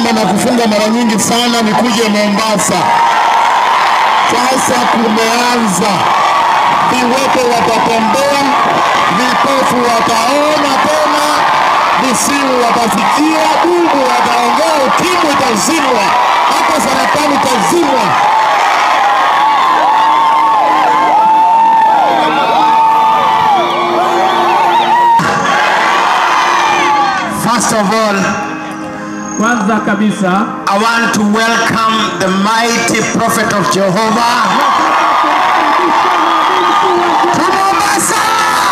kuomba na kufunga mara nyingi sana nikuje Mombasa. Sasa kumeanza, viwete watatembea, vipofu wataona tena, visiwi watasikia, bubu wataongea, ukimwi itazimwa, hata saratani itazimwa. First of all, Kwanza kabisa I want to welcome the mighty prophet of Jehovah to Mombasa.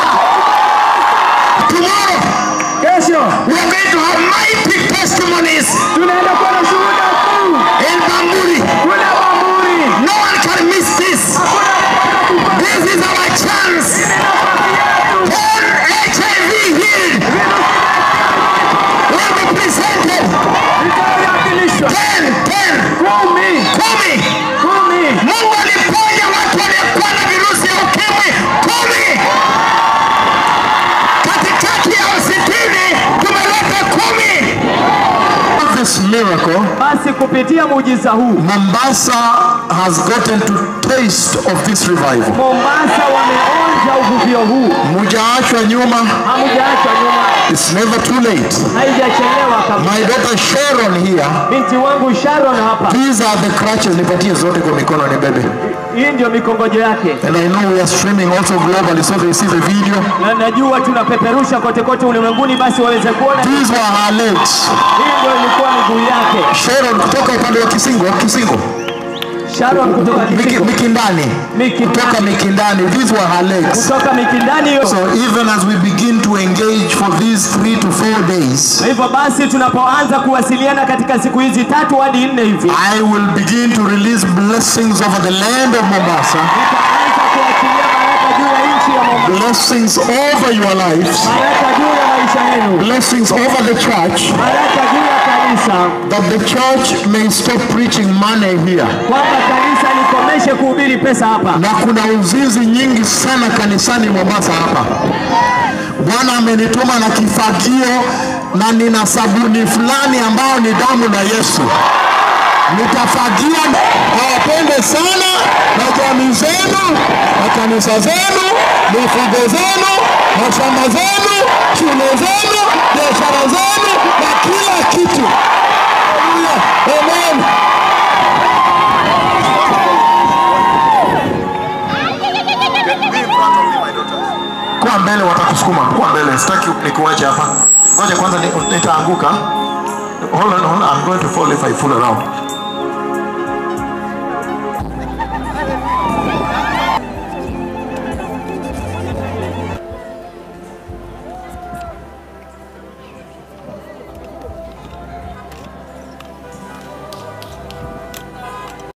Tomorrow, kesho we are going to have mighty testimonies tunaenda kuwa na shuhuda kuu in Bamburi. kule Bamburi. No one can miss this. This is our chance. All HIV healed will be presented. Itawasilishwa Ten, ten, kumi kumi. kumi Mungu aliponya watu waliokuwa na virusi ya ukimwi kumi. Katikati ya sitini tumeleta kumi. This miracle, basi kupitia muujiza huu Mombasa has gotten to taste of this revival. Mombasa wameonja uvuvio huu, Mujaachwa nyuma, hamujaachwa nyuma, it's never too late. haijachelewa kabisa. My daughter Sharon here, Binti wangu Sharon hapa, these are the crutches, nipatie zote kwa mikono ni bebe. hii ndio mikongojo yake, And I know we are streaming also globally so they see the video. na najua tunapeperusha kote kote ulimwenguni, basi waweze kuona. These were her legs. Hii ndio ilikuwa miguu yake. Sharon kutoka upande wa Kisingo, Kisingo. Sharon kutoka Miki, Kisingo, Mikindani. Mikindani. Kutoka Mikindani. These were her legs. kutoka Mikindani hiyo. So even as we begin to engage for these three to four days, Kwa hivyo basi tunapoanza kuwasiliana katika siku hizi tatu hadi nne hivi, I will begin to release blessings over the land of Mombasa, tutaanza kuachilia baraka juu ya nchi ya Mombasa, blessings over your lives, baraka juu ya maisha yenu, blessings over the church, baraka juu ya kanisa, that the church may stop preaching money here. kwamba kanisa likomeshe kuhubiri pesa hapa. Na kuna uzinzi nyingi sana kanisani Mombasa hapa. Bwana amenituma na kifagio na nina sabuni fulani ambayo ni damu na Yesu. Nitafagia awapende sana na jamii zenu na kanisa zenu, mifugo zenu, mashamba zenu, shule zenu, biashara zenu na kila kitu. Haleluya. Amen. Kuwa mbele watakusukuma. Kuwa mbele. Sitaki nikuache hapa. Ngoja kwanza ni- nitaanguka. Hold on, hold on. I'm going to fall if I fool around.